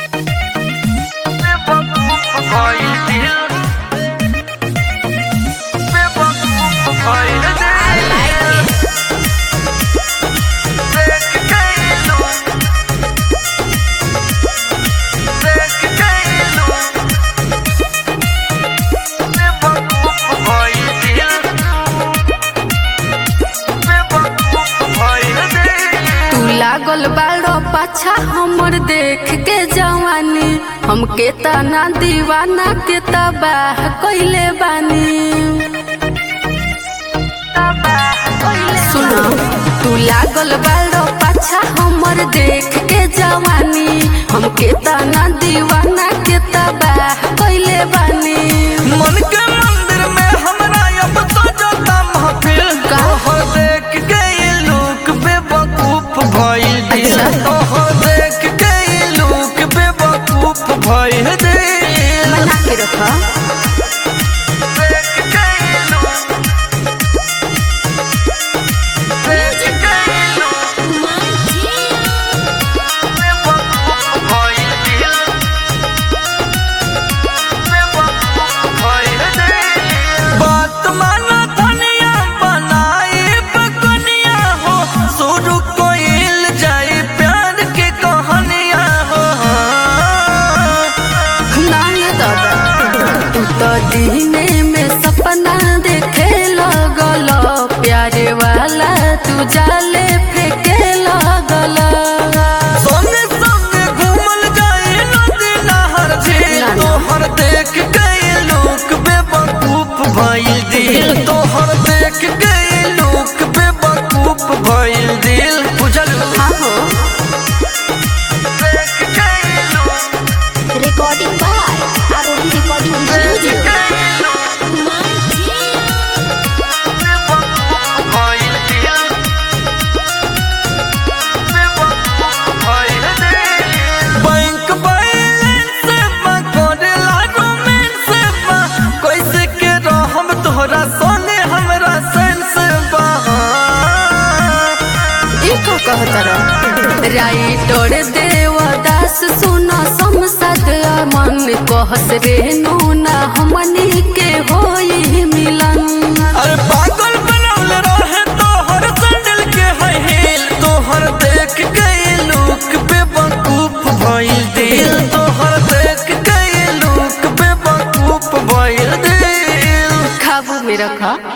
तू लागल बाड़ो पाछा हमर देख के जवानी हमके तना दीवाना के तबाह कइले बानी सुनो तू लागल बाड़ो पाछा हमर देख के जवानी हमके तना दीवाना के तबाह कइले बानी मन के मंदिर में हमरा अब तो जाता महफिल का? तोहर देख के ये लोग बेवकूफ भइल दिल अच्छा। तोहर देख के ये लोग बेवकूफ भइल दिल मना के रखा देख के ये लोग देख के ये लोग बेवकूफ भइल दिल बेवकूफ भइल दिल बात माना धनिया बनाई बकनिया हो शुरू कोइल जाई प्यार के कहानिया हो नानी दादा तू तो दीने में सपना देखे लगल प्यारे वाला तू जाले फेंके लगल सोने सोने घूमल जाई नदी नहर झील ना, ना। तोहर देख गए लोग बेवकूफ भइल दिल तोहर देख गए लोग बेवकूफ भइल दिल बुझल हाँ हो देख गए लोग Recording by Arun Recording देख Studio. गए लोग बैंक बैलेंस में करेला रोमांस बा कैसे के रहम तोहरा सोने हमरा सेंस बा ई का कहतर राइटर देवदास सुन समसद मन कहस रे नूना हमनी के होई मिलन अरे पागल बनल रहे तोहर सैंडल के है हिल तोहर देख गए लोग बेवकूफ भइल दिल तोहर देख गए लोग बेवकूफ भइल दिल खाबू में रखा